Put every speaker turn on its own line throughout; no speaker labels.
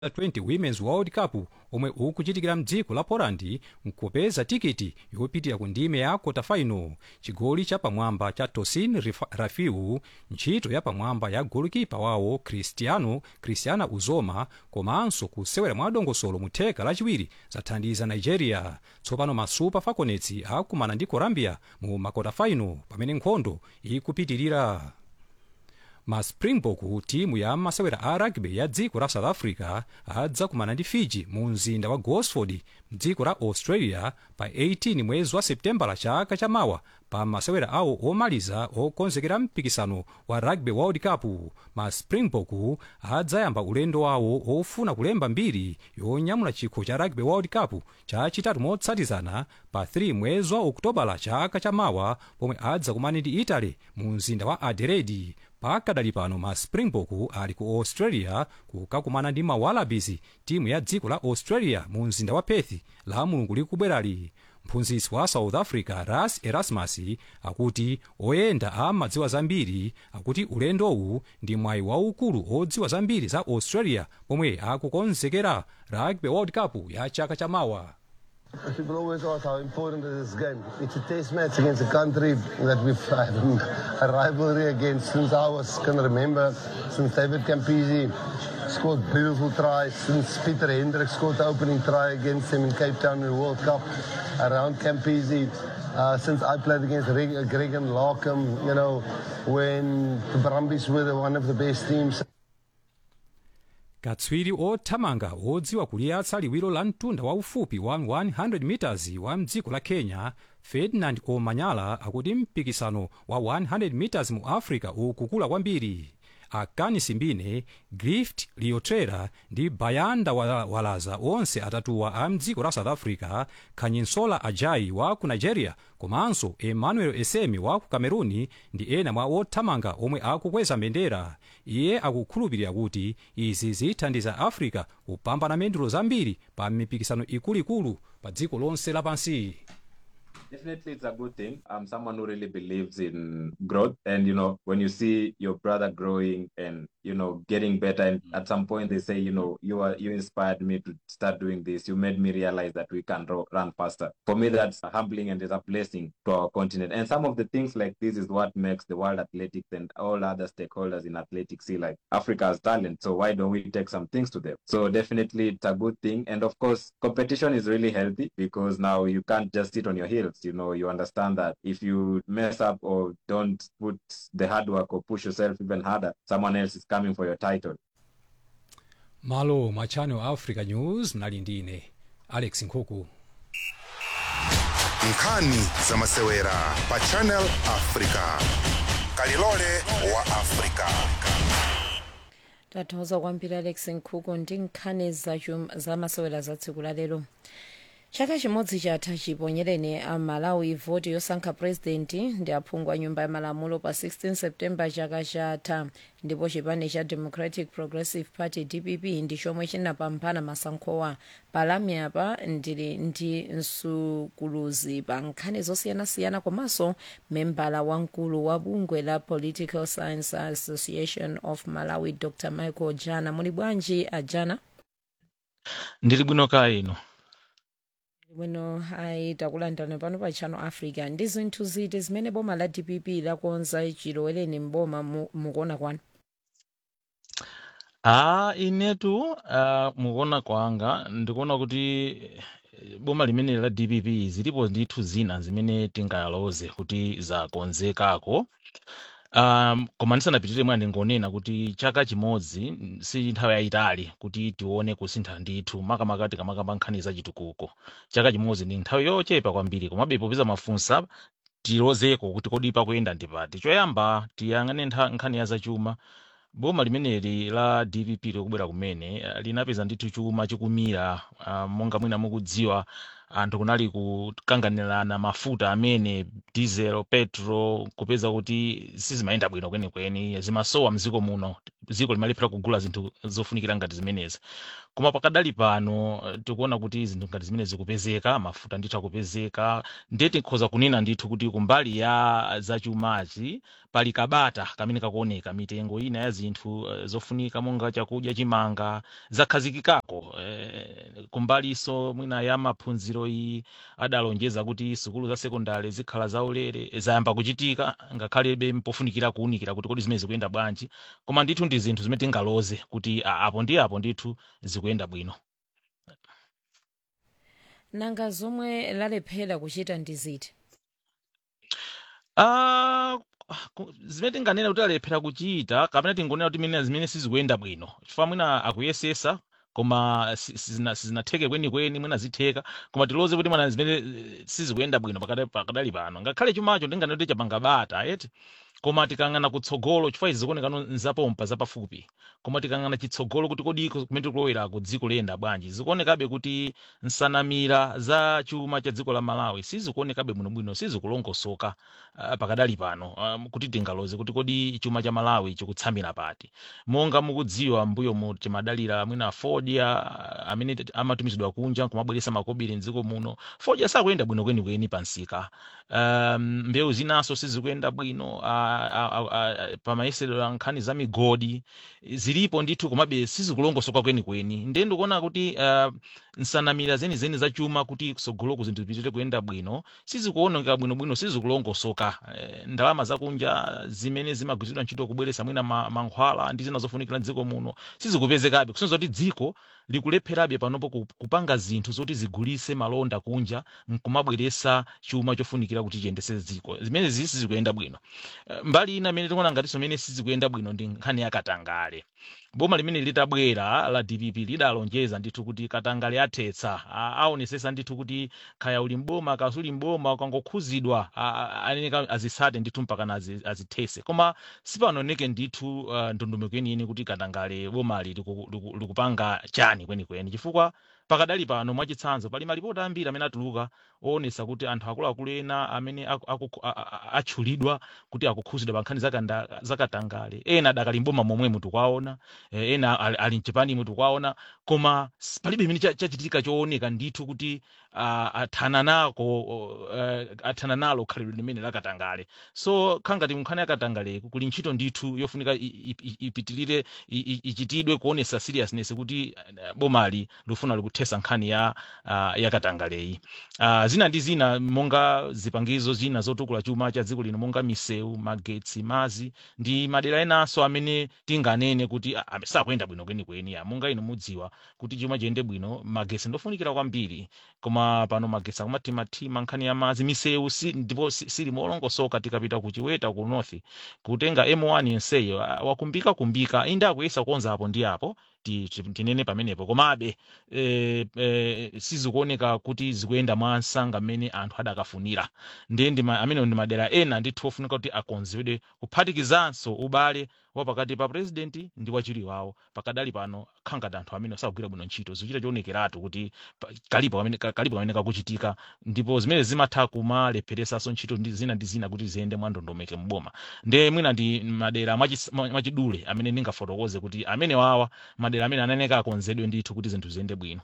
20 women's world cup omwe ukuchitikira mdziko la poland nkupeza tikiti yopitira ku ndime ya kota final chigoli chapamwamba cha tosin Rif- rafiu ntchito yapamwamba ya golikipa wawo cristiano cristiana uzoma komanso kusewera mwa dongosolo mu theka lachiwiri zathandiza nigeria tsopano ma super falconets akumana ndi colombia mu makota final pamene nkhondo ikupitirira ma springbok timu ya masewera a rugby ya dziko la south africa adzakumana ndi fiji mu mzinda wa gosford mdziko la australia pa 18 mwezi wa septembala chaka chamawa pa masewera awo omaliza okonzekera mpikisano wa rugby world cup ma springbok adzayamba ulendo wawo ofuna kulemba mbiri yonyamula chikho cha rugby world cup chachitatu motsatizana pa 3 mwezi wa oktobala chaka chamawa pomwe adzakumana ndi italy mu mzinda wa adelaide pakadali pano ma springbok ali ku australia kukakumana ndi ma wallabies timu ya dziko la australia mu mzinda wa perth la mulungu likubwerali mphunzitsi wa south africa ras erasmus akuti oyenda amadziwa zambiri akuti ulendowu ndi mwayi waukulu odziwa zambiri za australia pomwe akukonzekera rugby world cup ya chaka chamawa
People always ask how important is this game. It's a test match against a country that we've had a rivalry against since I was can remember, since David Campisi scored beautiful tries, since Peter Hendricks scored the opening try against him in Cape Town in the World Cup around Campisi. Uh, since I played against Greg, Greg and Larkham, you know, when the Brumbies were the, one of the best teams.
katswiri othamanga odziwa kuliyatsa liwiro la mtunda waufupi wa 100 meters wa mdziko la kenya ferdinand omanyala akuti mpikisano wa 100 meters mu africa ukukula kwambiri akani simbine grift liotrera ndi bayanda Wa- walaza onse atatuwa a mdziko la south africa khanyinsola ajai wa ku nigeria komanso emmanuel esemi wa ku cameruni ndi ena mwa othamanga omwe akukweza mbendera iye akukhulupirira kuti izi zithandiza africa kupambana mendulo zambiri pa mipikisano ikuluikulu pa dziko lonse lapansi
Definitely, it's a good thing. I'm someone who really believes in growth, and you know, when you see your brother growing and you know getting better, and at some point they say, you know, you are you inspired me to start doing this. You made me realize that we can ro- run faster. For me, that's humbling and is a blessing to our continent. And some of the things like this is what makes the world athletics and all other stakeholders in athletics see like Africa has talent. So why don't we take some things to them? So definitely, it's a good thing. And of course, competition is really healthy because now you can't just sit on your heels. You know, you understand that if you mess up or don't put the hard work or push yourself even harder, someone else is coming for your title.
malo mwa channel africa news mnali ndine alex nkhuku
nkhani za masewera pa channel africa kalilole wa africa
tathokoza kwambiri alex nkhuku ndi nkhani zachum- za masewera za tsiku la lero chaka chimodzi chatha chiponyereni a malawi voti yosankha purezidenti ndi aphungu a nyumba ya malamulo pa 16 september chaka chatha ndipo chipani cha democratic progressive party dpp ndi chomwe chinapambana masankhowa palamyapa ndili ndi msukuluzi pa nkhani zosiyanasiyana komanso membala wamkulu wa bungwe la political science association of malawi dr michael jana muli bwanji ajana
ndili bwino kaya ino
bwino ayi takulandirani pano pa channel africa ndi zinthu ziti zimene boma la dpp lakonza chilowereni mboma mu- mukuona kwanu
a inetu uh, mukuona kwanga ndikuona kuti eh, boma limene la dpp zilipo ndithu zina zimene tingaloze kuti zakonzekako um, koma ndisanapitirire mwana ndingonena kuti chaka chimodzi mm, si nthawi yayitali kuti tione kusintha ndithu makamaka tikamakamba nkhani za chitukuko chaka chimodzi ndi nthawi yochepa kwambiri komabe popeza mafunsa tilozeko kuti kodi pakuyenda ndipati choyamba tiyang'ane ntha- nkhani ya zachuma boma limeneli la dpp likubwera kumene eh, linapeza ndithu chuma chikumira uh, monga mwina mukudziwa anthu kunali kukanganirana mafuta amene diesel petro kupeza kuti sizimayenda bwino kwenikweni zimasowa mdziko muno dziko limalephera kugula zinthu zofunikira ngati zimenezi koma pakadali pano eh, tikuona kuti zinthu ngati zimene zikupezeka mafuta ndithu akupezeka ndiye tikhoza kunena ndithu kuti kumbali ya zachumachi pali kabata kamene kakuoneka mitengo ina ya zinthu eh, zofunika monga chakudya chimanga zakhazikikako eh, kumbaliso mwina ya maphunziro iyi adalonjeza kuti sukulu za sekondari zikhala zaulere zayamba kuchitika ngakhalebe mpofunikira kuwunikira kuti kodi zimene zikuyenda bwanji koma ndithu ndi zinthu zimene tingaloze kuti a- apo ndi apo ndithu zikuyenda bwino
nanga zomwe lalephera kuchita ndi ziti
Ah, ku- zimene tinganena kuti alephera kuchita kapena tingonena kuti mene zimene sizikuyenda bwino chifukwa mwina akuyesesa koma si- sizina- sizinatheke kwenikweni mwina zitheka koma tiloze kuti mwana zimene eh, sizikuyenda bwino pakada- pakadali pano ngakhale chumacho tinganena kuti chapanga bata eti koma tikang'ana kutsogolo chifukwa izi zikuonekano nzapompa zapafupi koma tikang'ana chitsogolo kuti kodi iko kumene tikulowera ku dziko liyenda bwanji zikuonekabe kuti nsanamira za chuma cha dziko la malawi sizikuonekabe bwinobwino sizikulongosoka uh, pakadali pano um, kuti tingaloze kuti kodi chuma cha malawi chikutsamira pati monga mukudziwa mbuyo mu timadalira mwina fodya amene t- amatumizidwa kunja kumabweresa makobiri mdziko muno fodya sakuyenda bwino kwenikweni pansika um, mbewu zinaso sizikuyenda bwino uh, uh, uh, uh, pamayesedero a nkhani za migodi zilipo ndithu komabe sizikulongosoka kwenikweni ndiye ndikuona kuti uh, nsanamira zenizeni za chuma kuti kusogoloku zinthu zipitire kuyenda bwino sizikuoneka bwinobwino sizikulongosoka eh, ndalama zakunja zimene zimagwiritsidwa ntchito kubweresa mwina ma- mankhwala ndi zina zofunikira mdziko muno sizikupezekabe kusonyeza kuti dziko likulepherabe panopo ku- kupanga zinthu zoti zigulise malonda kunja nkumabweresa chuma chofunikira kuti chiyendese dziko zimene zi sizikuyenda bwino Eh, mbali ina imene tikuona ngatinso imene sizikuyenda bwino ndi nkhani ya katangale boma limene litabwera la dpp lidalonjeza ndithu kuti katangale athetsa A- aonesesa ndithu kuti khaya uli mboma kasuli mboma ukangokhuzidwa a- a- aneneka azisate ndithu mpakana azi- azithese koma sipanaoneke ndithu uh, ndondomeko yeniyeni kuti katangale bomali liku- liku- likupanga chani kwenikweni chifukwa pakadali pano mwachitsanzo pali malipoti ambiri amene atuluka oonesa kuti anthu akuluakulu ena amene aku- aku- a- a- a- atchulidwa kuti akukhuzidwa pa nkhani zakanda- zakatangale ena adakali mboma momwemo tikwaona eh, ena ali ali mchipani tikwaona koma s- palibe imene cha- chachitika chooneka ndithu kuti uh, athana nako uh, athana nalo khalidwe limene lakatangale so khangati nkhani yakatangaleku kuli ntchito ndithu yofunika i- i- i- ipitilire i- i- ichitidwe kuonesa seriousness kuti uh, bomali lifuna likuthesa nkhani ya uh, yakatangaleyi uh, zina ndi zina monga zipangizo zina zotukula chuma cha dziko lino monga misewu magetsi mazi ndi madera enanso amene tinganene kuti ah, ah, sakuyenda bwino kwenikweni ah, monga ino mudziwa kuti chuma chiyende bwino magetsi ndofunikira kwambiri koma pano magetsi akumathimathima nkhani ya mazi misewu si, ndipo si- sili molongosoka tikapita ku chiweta ku north kutenga m1 yenseyo ah, wakumbika kumbika inde akuyesa kuonza apo ndi apo ti- ti- tinene pamenepo komabe eh, eh, sizikuoneka kuti zikuyenda mwa msanga mmene anthu adakafunira ndiye ndi ma- amene ndi madera ena ndithu ofunika kuti akonzedwe kuphatikizanso ubale wa pakati pa president ndi wachiri wawo pakadali pano khangati anthu amene sakugwira bwino ntchito zikuchita chionekeratu kuti pa- kalipo kamene ka- kalipo kamene kakuchitika ndipo zimene zimatha kumalepheresanso ntchito ndi zina ndi zina kuti ziyende mwandondomeko mboma ndiye mwina ndi madera mwachis- mwa- mwachidule amene ndingafotokoze kuti amene wawa madera amene ananeka akonzedwe ndithu kuti zinthu ziyende bwino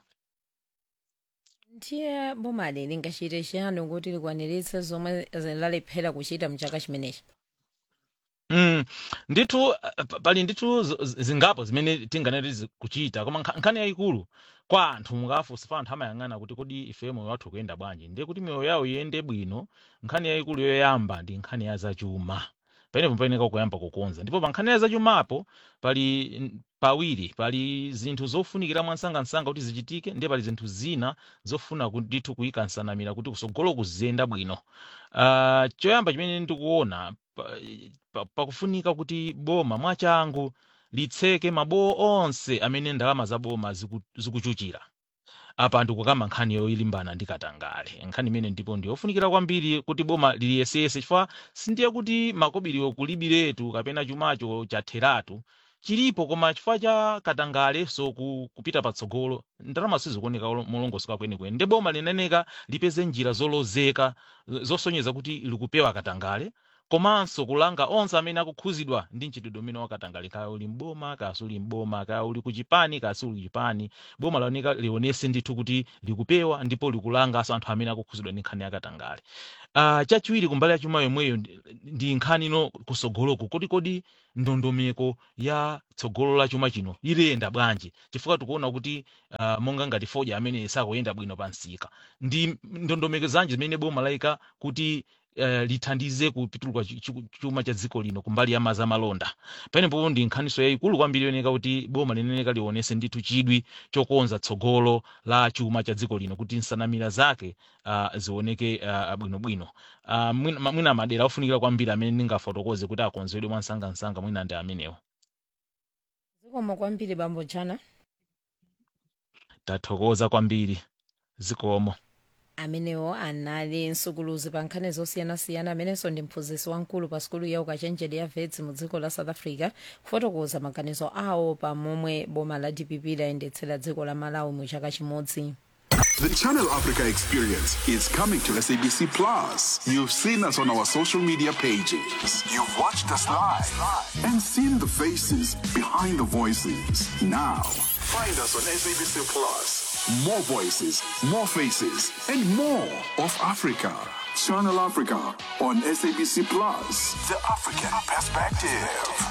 ndiye bomali lingachite chiyani kuti likwaniritse zomwe lalephera kuchita mchaka chimenechi
Mm, ndithu uh, pa- pali ndithu z- z- zingapo zimene tinganene zi- kuchita koma nkha- nkhani yayikulu kwa anthu mukafunsa pa anthu amayang'ana kuti kodi ife moyo wathu ukuyenda bwanji ndiye kuti miyoyo yawo iyende bwino nkhani yayikulu yoyamba ndi nkhani ya zachuma pamenepo payeneka kuyamba kukonza ndipo pa nkhani ya zachumapo pali mm, pawiri pali zinthu zofunikira mwansangansanga kuti zichitike ndiye pali zinthu zina zofuna ku- ndithu kuyika nsanamira kuti kusogolo kuziyenda bwino uh, choyamba chimene ndikuona pa- pa- pakufunika kuti boma mwachangu litseke mabowo onse amene ndalama za boma ziku- zikuchuchira apa ndikukamba nkhani yoilimbana ndi katangale nkhani imene ndipo ndiyofunikira kwambiri kuti boma liliyesese chifukwa sindiye kuti makobiriwo kulibiretu kapena chumacho chatheratu chilipo koma chifukwa cha katangale so ku, kupita patsogolo ndalama sizikuoneka olo- molongosoka kwenikweni ndi boma lineneka lipeze njira zolozeka z- zosonyeza kuti likupewa katangale komanso kulanga onse amene akukhuzidwa ndi mchitidwe umene wa katangale kaya uli mboma kaya suli mboma kaya uli kuchipani kaya suli kuchipani boma laoneka lionese ndithu kuti likupewa ndipo likulanganso anthu amene akukhuzidwa ndi nkhani ya katangale uh, chachiwiri kumbali ya chuma yomweyo ndi ndi nkhani ino kusogoloku kodi kodi ndondomeko ya tsogolo la chuma chino iliyenda bwanji chifukwa tikuona kuti uh, monga ngati foja amene sakuyenda bwino pa msika ndi ndondomeko zanji zimene boma layika kuti uh, lithandize kupituluka chi- chi- chuma cha dziko lino kumbali ya mazamalonda pamenepo ndi nkhaniso yayikulu kwambiri yoneka kuti boma lineneka lionese ndithu chidwi chokonza tsogolo la chuma cha dziko lino kuti nsanamira zake uh, zioneke uh, bwinobwino uh, mwina ma- mwina madera ofunikira kwambiri amene ndingafotokoze kuti akonzedwe mwansangansanga mwina ndi amenewo
zikomo kwambiri bambo jana
tathokoza kwambiri zikomo
amenewo anali msukuluzi pa nkhani zosiyanasiyana amenenso ndi mphunzitsi wamkulu pa sukulu ya ukachenjede ya vets mu dziko la south africa kufotokoza maganizo awo pa momwe boma la dpp layendetsera dziko la malawi mu chaka chimodzi
The Channel Africa experience is coming to SABC Plus. You've seen us on our social media pages. You've watched us live and seen the faces behind the voices. Now, find us on SABC Plus. More voices, more faces, and more of Africa. Channel Africa on SABC Plus. The African perspective.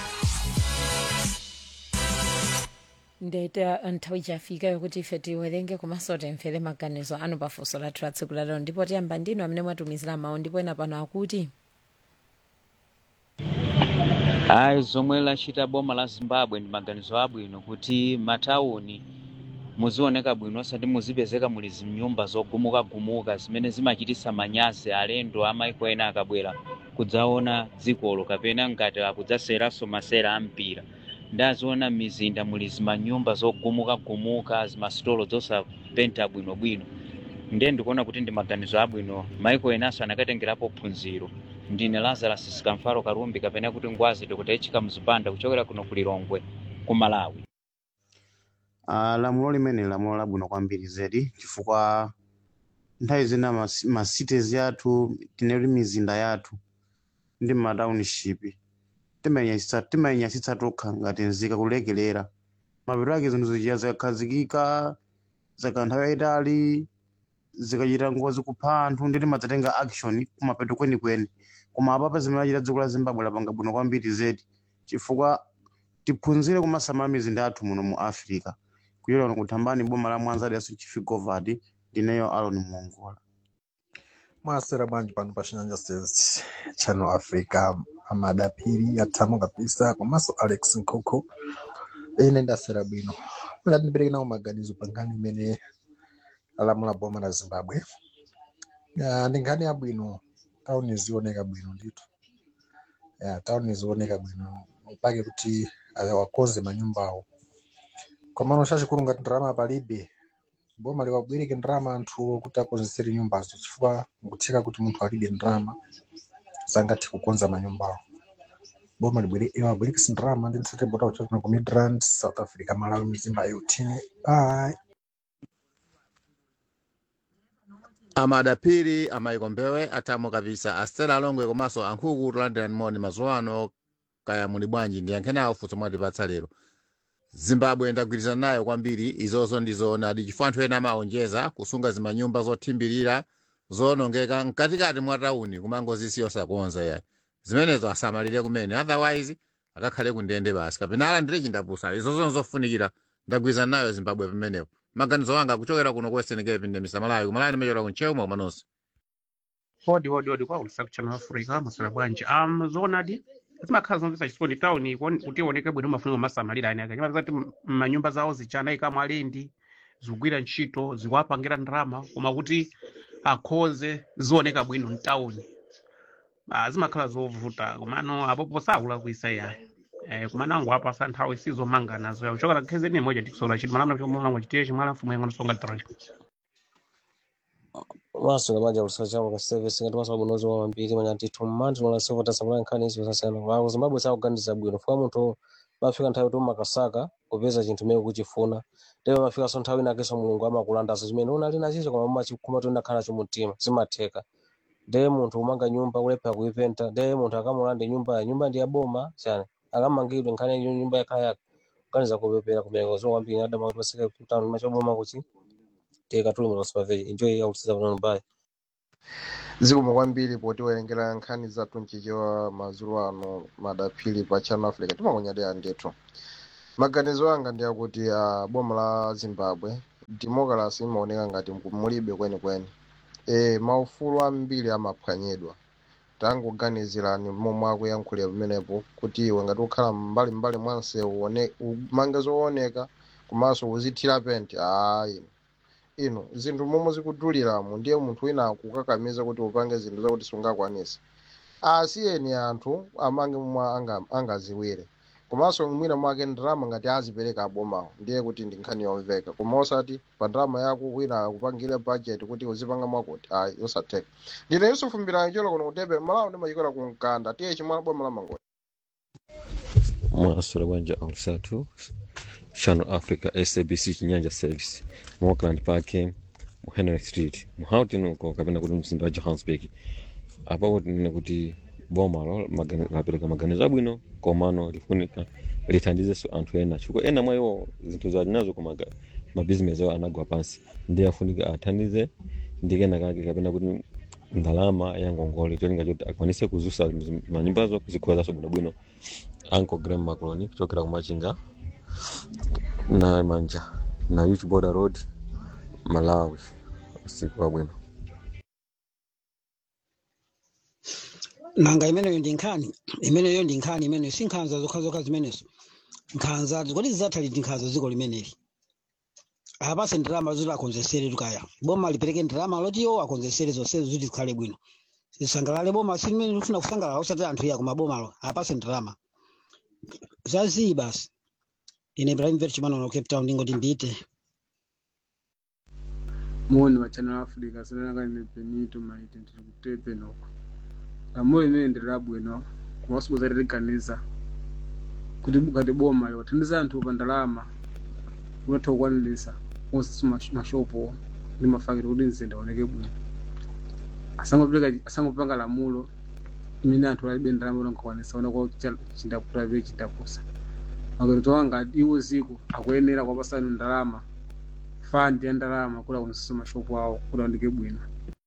ndeta nthawi chafika yokuti ife tiwerenge komanso timvere maganizo anu pa funso lathu la tsiku lalero ndipo tiyamba ndinu amene mwatumizira mawu ndipo ena pano akuti
ayi zomwe lachita boma la zimbabwe ndi maganizo abwino kuti matawuni muzioneka bwino osati muzipezeka muli zinyumba zogumukagumuka zimene zimachititsa manyazi alendo amaiko ena akabwera kudzaona dzikolo kapena ngati akudzaseranso masera a mpira ndaziona m'mizinda muli zimanyumba zogumukagumuka zimasitolo zosapenta bwinobwino ndiye ndikuona kuti ndi maganizo abwino maiko enanso anakatengerapo phunziro ndine lazarus sikamfaro karumbi kapena kuti ngwazi dr echika mzipanda kuchokera kuno ku lilongwe ku malawi
Uh, lamulo limene lamulo labwino kwambiri zedi chifukwa nthawi zina mas- ma cities yathu tineri mizinda yathu ndi ma township timayinyasitsa timayinyasitsa tokha ngati nzika kulekelera mapeto ake zinthu zichita zikakhazikika zaka nthawi yayitali zikachita ngozi kupha anthu ndi timadzatenga action kumapeto kwenikweni koma apapa zimene achita dziko la zimbabwe lapanga bwino kwambiri zedi chifukwa tiphunzire kumasamala mizinda yathu muno mu africa kuyera kuno kuthambani boma la mwanza liaso chifigovati ndineyo alon muongola
mwasera bwanji pano pa chinyanja sales channel africa amadapiri atamo kabisa komanso alex nkoko ine ndasera bwino mula ndipereke nawo maganizo pa nkhani imene alamula boma la zimbabwe Ya, ndi nkhani yabwino tauni zioneka bwino ndithu ya tauni zioneka bwino mpake kuti aya wakonze manyumbawo komano chachikulu ngati ndalama palibe boma liwabwereke ndalama anthu kuti akonzetsere nyumbazo chifukwa nkutheka kuti munthu alibe ndalama sangathe kukonza manyumbawo boma libwere iwabwerekese ndalama ndi mtsate bota kuchokera ku midrand south africa malawi mzimba yotini bye
amadapiri amayikombewe atamo kabisa astela alongwe komanso ankhuku tolandirani moni mazuwa ano kaya muli bwanji ndiyankheni awo funso mwatipatsa lero zimbabwe ndagwirizana nayo kwambiri izozo ndizoonadi chifukwa anthu ena amaonjeza kusunga zimanyumba zothimbirira zoonongeka mkatikati mwa tawuni kumangozisiya osakonza yayi zimenezo asamalire kumene otherwise akakhale kundende basi kapena alandire chindapusa izozo nzofunikira ndagwirizana nayo zimbabwe pamenepo maganizo anga kuchokera kuno ku western cape ndemisa malawi kumalani ndimachokera kuncheu maumanonso
odi odi odi kwa ulusa kuchannel africa maswera bwanji um zoonadi zimakhala zomvetsa chisoni tawuni kuti ioneke bwino mafuniro masamalira ane ake chimati manyumba zawo zichana ikamo alendi zikugwira ntchito zikuwapangira ndalama koma kuti akhoze zioneka bwino mtawuni Ah, zimakhala zovuta komano apopo sakulakwisa yayi eh, kumana angu apa sa nthawi sizomanga nazo yawo chokera khezeni moja tikusola chiti malamula chomwe chitiye chimwala mfumu yangono songa tranji
maswera banja kusachapo ka service ngati maswera bunozi wa mambiri manya ndithu mmandi nola sivota sabula nkhani izo zasiyana wako zimbabwe sakuganiza bwino funa munthu mafika nthawi kuti umakasaka kupeza chinthu chimene ukuchifuna ndipo mafikanso nthawi inakenso mulungu amakulandazo chimene unali nachicho koma umachikuma kuti unakhala nacho mumtima zimatheka ndiye munthu umanga nyumba kulepha kuipenta ndiye munthu akamulande nyumba nyumba ndi yaboma chani akamangidwe nkhani ya nyumba yakhala yake kukaniza kupepera kumeneko zo kwambiri adama kuti pasike kutano machoboma kuti teka tuli mu supervey enjoy yakutsiza pano bye
zikomo kwambiri potiwerengera nkhani zathu mchichewa madzulo ano madaphiri pa channel africa timakonyadira ndithu maganizo anga ndi akuti uh, boma la zimbabwe democracy imaoneka ngati mulibe kwenikweni e, maufulu ambiri amaphwanyidwa tangoganizirani momwe akuyankhulira pamenepo kuti iwe ngati ukhala mbali mbali mwanse uone umange zooneka komanso uzithira penti ayi ino zinthu momwe zikuduliramo ndiye munthu wina akukakamiza kuti upange zinthu zakuti sungakwanise asiyeni anthu amange momwe anga- angaziwire komanso mwina mwake ndalama ngati azipereka abomawo ndiye kuti ndi nkhani yomveka koma osati pa ndalama yako wina akupangire budget kuti uzipanga mwakuti ayi yosatheka ndine yusufu mbirani cholo kuno kutebe malawo ndimachikola ku mkanda tiye chimwana boma la mangoti
mwasula bwanja olusatu channel africa sabc chinyanja service mu auckland park mu henry street mu houghton uko kapena kuti mzinda wa johannesburg apapo tinene kuti bomalo magani- lapereka maganizo abwino komano lifunika lithandizenso anthu ena chifukwa ena mwa iwo zinthu zali nazo koma ga- mabizinesi awo anagwa pansi ndiye afunika athandize ndi kena kake kapena kuti ndalama ya ngongole cholinga choti akwanise kuzusa mzi- manyumbazo kuzikhuwazanso bwinobwino uncle graham macoloni kuchokera kumachinga na manja na youth border road malawi usiku wabwino
nanga imeneyo ndi nkhani imeneyo ndi nkhani imeneyo si nkhanza zokhazokha zimenezo nkhanza kodi zidzatha ndi nkhanza dziko limeneli apase ndalama zoti akonzesere tukaya boma lipereke ndalama loti iwo akonzesere zonsezo kuti zikhale bwino zisangalale boma si limene lifuna kusangalala osati anthu iya koma bomalo apase ndalama zaziyi basi ine ibrahim vet chimanono cape town ndingoti mbite
moni wa channel africa sinakane benito maite ndiri kutepe noko amoyo imene ndirabwino kumasiku liganiza kuti ngati boma liwathandiza anthu pa ndalama kunatha kukwanilisa onse mashopo ndi mafakiro kuti mzinda uoneke bwino asangopeka asangopanga lamulo imene anthu alibe ndalama unankakwanisa onako chindakutabe chindakusa makereto anga iwo ziko akuyenera kwapasani ndalama fandi ya ndalama kuti akunisisa mashopo awo kuti aoneke bwino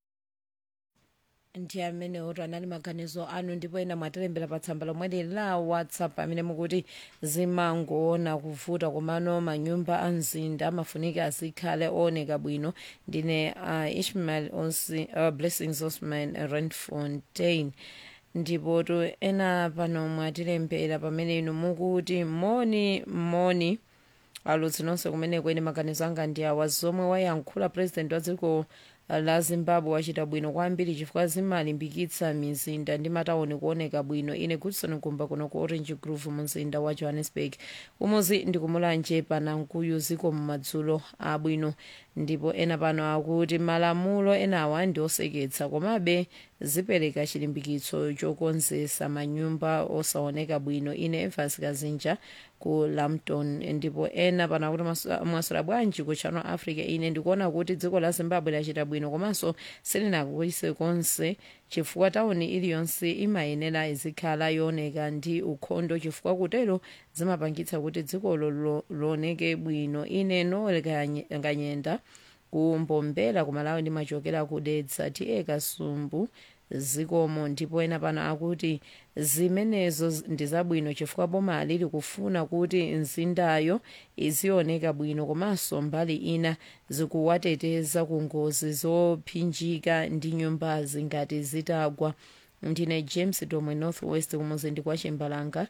ndi amene oto anali maganizo anu ndipo ena mwatilembera pa tsamba lomwe la whatsapp amene mukuti zimangoona kuvuta komano manyumba a mzinda amafunika azikhale ooneka bwino ndine uh, ishmael Osi, uh, blessings osman renfontain ndipo to ena pano mwatilembera pamene inu mukuti moni moni alutsi nonse kumene kwene maganizo anga ndi awa zomwe wayankhula president wa dziko la zimbabwe wachita bwino kwambiri chifukwa zimalimbikitsa mizinda ndi matawuni kuoneka bwino ine goodson kumba kuno ku orange grove mu mzinda wa johannesburg umuzi ndikumulanje panankuyu ziko mumadzulo abwino ndipo ena pano akuti malamulo enawa ndi oseketsa komabe zipereka chilimbikitso chokonzesa manyumba osaoneka bwino ine evans kazinja ku lampton ndipo ena pano akuti masu- mwasula bwanji ku channel africa ine ndikuona kuti dziko la zimbabwe lachita bwino komanso silinakuise konse chifukwa tawuni iliyonse imayenera izikhala yooneka ndi ukhondo chifukwa kutero zimapangitsa kuti dzikolo lo- looneke bwino ine noel Kanye- kanyenda kumbombera kumalawi ndimachokera kudetsa tiye kasumbu zikomo ndipo ena pano akuti zimenezo z- ndi zabwino chifukwa boma lili kufuna kuti mzindayo izioneka bwino komanso mbali ina zikuwateteza ku ngozi zophinjika ndi nyumbazi ngati zitagwa ndine james domwe northwest kumuzinda kwa chimbalanga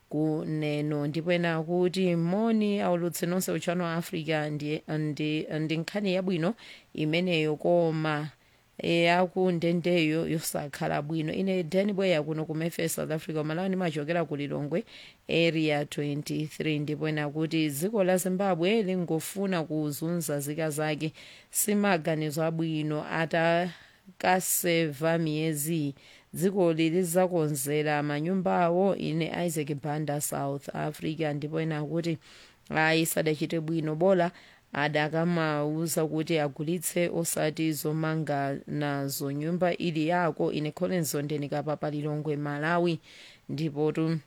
kuneno ndipo ena kuti moni aulutse nonse uchano wa africa ndi, ndi, ndi nkhani yabwino imeneyo koma yakundendeyo yosakhala bwino ine dan bweya kuno ku memphis south africa malawi ndimachokera ku lilongwe area 23 ndipo ena kuti dziko la zimbabwe lingofuna kuzunza zika zake simaganizo abwino atakaseva miyezi dzikoli lizakonzera manyumba awo ine isaac banda south africa ndipo ena akuti ayi sadachite bwino bola adakamauza kuti agulitse osati zomanga nazo nyumba ili yako ine collins zondenika pa lilongwe malawi ndipotu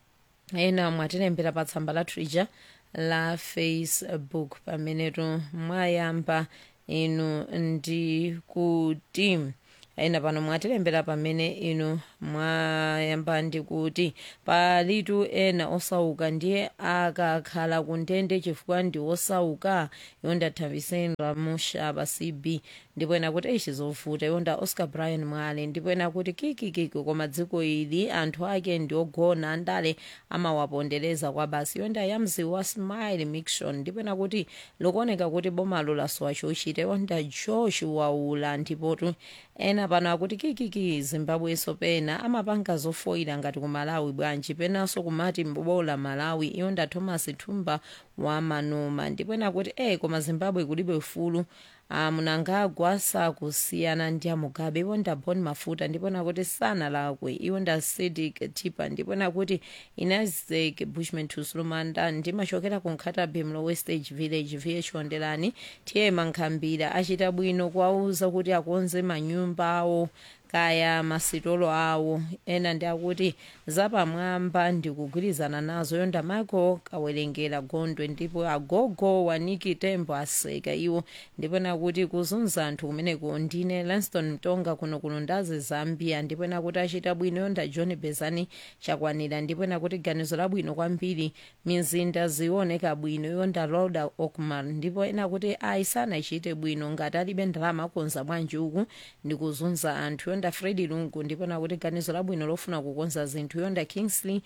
ena mwatilembera pa tsamba lathu lija la facebook pamenetu mwayamba inu ndi kuti ena pano mwatilembera pamene inu mwayamba ndi kuti palitu ena osauka ndiye akakhala kundende chifukwa ndi osauka yonda thaviseni ramushaba cb ndipo ena kuti ichi zovuta yonda oscar brian mwale ndipo ena kuti kikikiki koma dziko ili anthu ake ndi ogona andale amawapondereza kwa basi yonda yamzi wa smile mixon ndipo ena kuti likuoneka kuti bomalo lasowa chochita yonda josh waula ndipotu ena pano akuti kikiki zimbabweso pena amapanga zofoira ngati ku malawi bwanji penanso kumati mbobola malawi iyonda thomas thumba wa manoma ndipo ena kuti e koma zimbabwe kulibe ufulu mnangagwa sakusiyana ndi amugabe iwonda bon mafuta ndipo nakuti sanalakwe iwonda sidik tipa ndipo nakuti inazek bushman tusulumanda ndimachokera ku nkhatabe mlo westage village vh ondelani tiye mankhambira achita bwino kuwauza kuti akonze manyumba awo kaya masitolo awo ena ndi akuti zapamwamba ndikugwirizana nazo yonda michael kawerengera gondwe ndipo agogo waniki tembo aseka iwo ndipo nakuti kuzunza anthu kumeneko ndine lanston mtonga kuno kuno ndazi zambia ndipo nakuti achita bwino yonda john bezani chakwanira ndipo nakuti ganizo labwino kwambiri mizinda zioneka bwino yonda loda okmar ndipo ena kuti aisana ichite bwino ngati alibe ndalama akonza bwanji uku ndikuzunza anthu yonda fredi lungu ndipo nakuti ganizo labwino lofuna kukonza zinthu yonda kingsley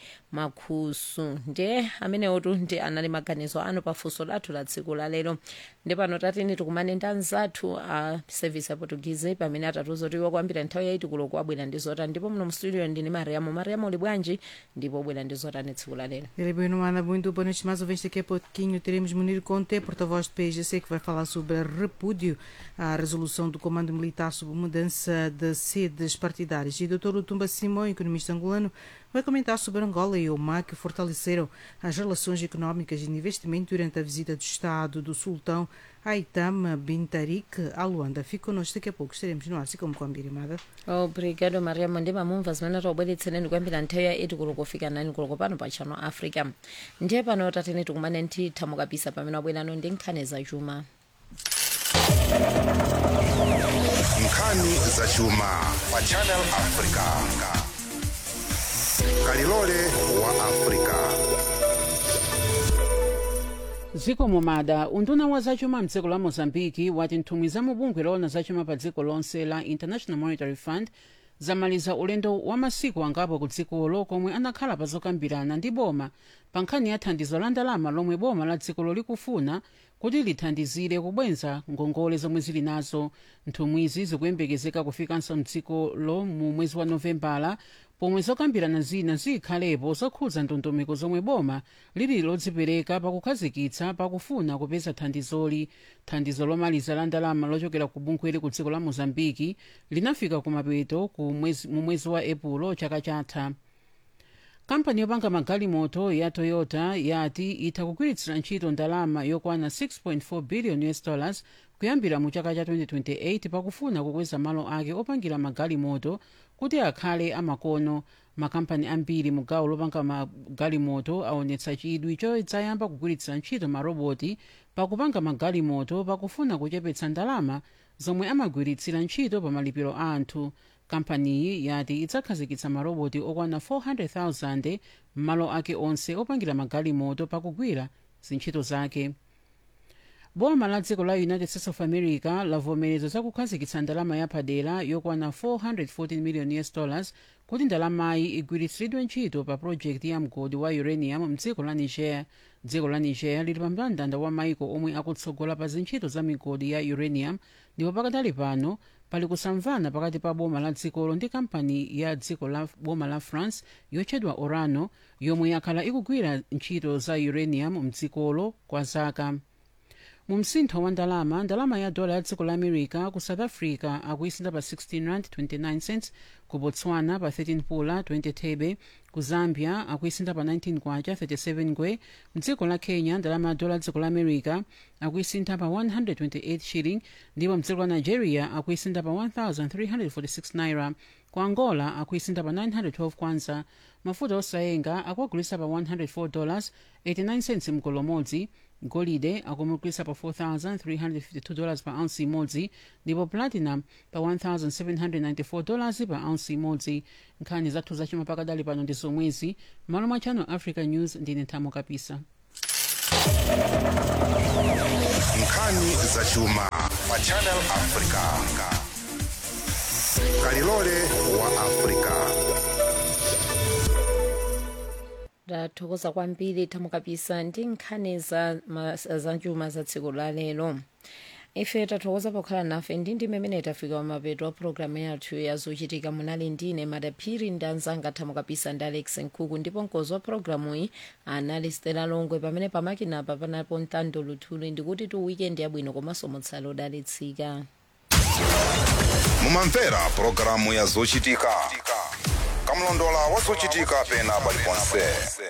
makhusu ndiye amenewotu ndi anali maganizo anu pafunso lathu la tsiku lalero ndipano tatini tikumane ndi anzathu a service ya portuguese pamene atatiuza kuti kwambira nthawi yaiti kulo abwera ndi zotani ndipo muno mstudio ndini mariamo mariamo uli bwanji ndipo bwera ndi zotani tsiku lalero
Ele bem, não anda muito boa noite, mais uma vez daqui a pouquinho teremos Munir Conte, porta-voz do PGC, que vai falar sobre repúdio à resolução do Comando Militar sobre mudança de sedes partidárias. E o Dr. Utumba Simão, economista angolano, vai comentar sobre Angola e Omar, que fortaleceram as relações económicas e de investimento durante a visita do Estado do Sultão Aitam Bin Tarik a Luanda. Fique connosco daqui a pouco, estaremos no ar, assim como com a Mbirimada.
obrigado mariamo ndi mamumva zimene taubweretsereni kuyambira nthawi ya 8 kulo kufika 9 kulo pano pa channel africa ndiye pano tatene tikumane ndi thamo kabisa pamene wabwerano ndi nkhani zachuma
nkhani zachuma pa channel africa kalilole wa africa
dziko mumada unduna wa zachuma mdziko la mozambiki wati nthumwi za mubungwe loona zachuma pa dziko lonse la international monetary fund zamaliza ulendo wa masiku angapo ku dzikolo komwe anakhala pa zokambirana ndi boma pa nkhani ya thandizo la ndalama lomwe boma la dzikolo likufuna kuti lithandizire kubwenza ngongole zomwe zili nazo nthumwizi zikuyembekezeka kufikanso mdzikolo mu mwezi wa novembala pomwe zokambirana zina zikhalepo zokhudza ndondomeko zomwe boma lili lodzipereka pakukhazikitsa pakufuna kupeza thandizoli thandizo lomaliza la ndalama lochokera ku bungweli ku dziko la mozambiki linafika kumapeto mu mwezi wa epulo chaka chatha kampani yopanga magalimoto ya toyota yati itha kugwiritsira ntchito ndalama yokwana 6.4 billion us dollars kuyambira mu chaka cha 2028 pakufuna kukweza malo ake opangira magalimoto kuti akhale amakono makampani ambiri mu gawo lopanga magalimoto aonetsa chidwi chodzayamba kugwiritsira ntchito maroboti pakupanga magalimoto pakufuna kuchepetsa ndalama zomwe amagwiritsira ntchito pa malipiro a anthu kampaniyi yati idzakhazikitsa maroboti okwana 400,000 m'malo ake onse opangira magalimoto pakugwira zintchito zake boma la dziko la united states of america lavomereza zakukhazikitsa ndalama yapadera yokwana 414 million us dollars kuti ndalamayi igwiritsiridwe ntchito pa projekti ya mgodi wa uranium mdziko la niger dziko la niger lili pa mndandanda wa maiko omwe akutsogola pa zintchito za migodi ya uranium ndipo pakadali pano pali kusamvana pakati pa boma la dzikolo ndi kampani ya dziko la boma la france yotchedwa orano yomwe yakhala ikugwira ntchito za uranium mdzikolo kwa zaka mu msintho wa ndalama ndalama ya dola ya dziko la america ku south africa akuisintha pa 16 rand 29 cents ku botswana pa 13 pula 20 thebe ku zambia akuisintha pa 19 kwacha 37 ngwe mdziko la kenya ndalama ya dola ya dziko la america akuisintha pa 128 shilling ndipo mdziko la nigeria akuisintha pa 1346 naira ku angola akuisintha pa 912 kwanza mafuta osayenga akuagulisa pa 104 dollars 89 cents mgolo umodzi golide akumugulisa pa 4352 dollars pa ounce imodzi ndipo platinum pa 1794 dollars pa ounce imodzi nkhani zathu zachuma pakadali pano ndi zomwezi malo mwa channel africa news ndine nthamo kapisa
nkhani zachuma pa channel africa kalilole wa africa
tathokoza kwambiri thamo kapisa ndi nkhani za ma- za chuma za tsiku la lero ife tathokoza pokhala nafe ndi ndi mmene tafika kumapeto a programu yathu yazochitika munali ndine madaphiri ndi anzanga thamo kapisa ndi alex nkhuku ndipo mkozi wa programu iyi anali stela longwe pamene pamakinapa panapo mtando luthuli ndikuti tu weekend yabwino komanso mutsale odalitsika
mumamvera pulogalamu ya zochitika kamlondola wa zochitika pena paliponse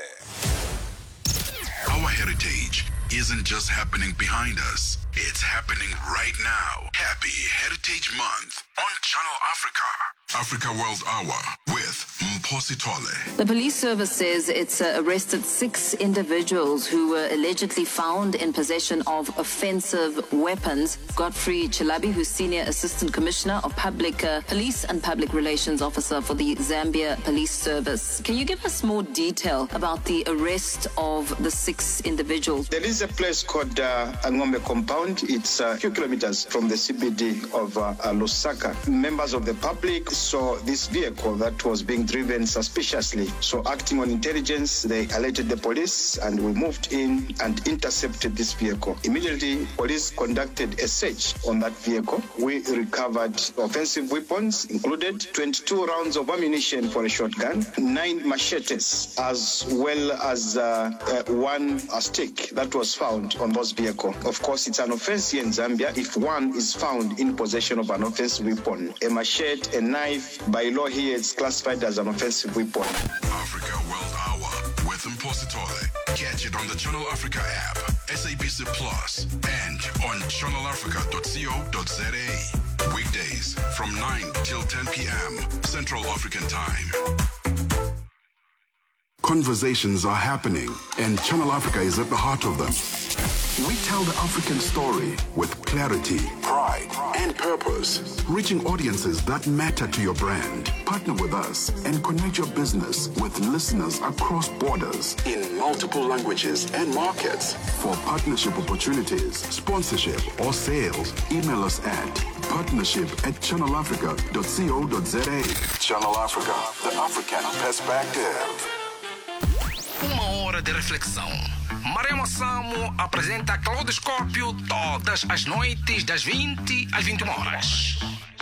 Our heritage isn't just happening behind us, it's happening right now. Happy Heritage Month on Channel Africa. Africa World Hour with Mposi Tole.
The police service says it's uh, arrested six individuals who were allegedly found in possession of offensive weapons. Godfrey Chilabi, who's Senior Assistant Commissioner of Public uh, Police and Public Relations Officer for the Zambia Police Service. Can you give us more detail about the arrest of the six individuals?
There is a place called uh, Angombe Compound. It's a few kilometers from the CBD of uh, uh, Lusaka. Members of the public saw this vehicle that was being driven suspiciously. So, acting on intelligence, they alerted the police and we moved in and intercepted this vehicle. Immediately, police conducted a search on that vehicle. We recovered offensive weapons, included 22 rounds of ammunition for a shotgun, nine machetes, as well as uh, uh, one uh, stick that was found on this vehicle. Of course, it's an offense here in Zambia if one is found in possession of an offensive weapon. A machete, a knife, by law here, it's classified as an offensive weapon.
Africa World Hour with Mposi Tole. Catch it on the Channel Africa app, SABC Plus, and on channelafrica.co.za. Weekdays from 9 till 10 p.m. Central African Time. Conversations are happening, and Channel Africa is at the heart of them. We tell the African story with clarity, pride, and purpose, reaching audiences that matter to your brand. Partner with us and connect your business with listeners across borders in multiple languages and markets. For partnership opportunities, sponsorship, or sales, email us at partnership at channelafrica.co.za. Channel Africa, the African perspective.
Uma hora de reflexão. Maremo Samo apresenta Claudoscópio todas as noites das 20 às 21 horas.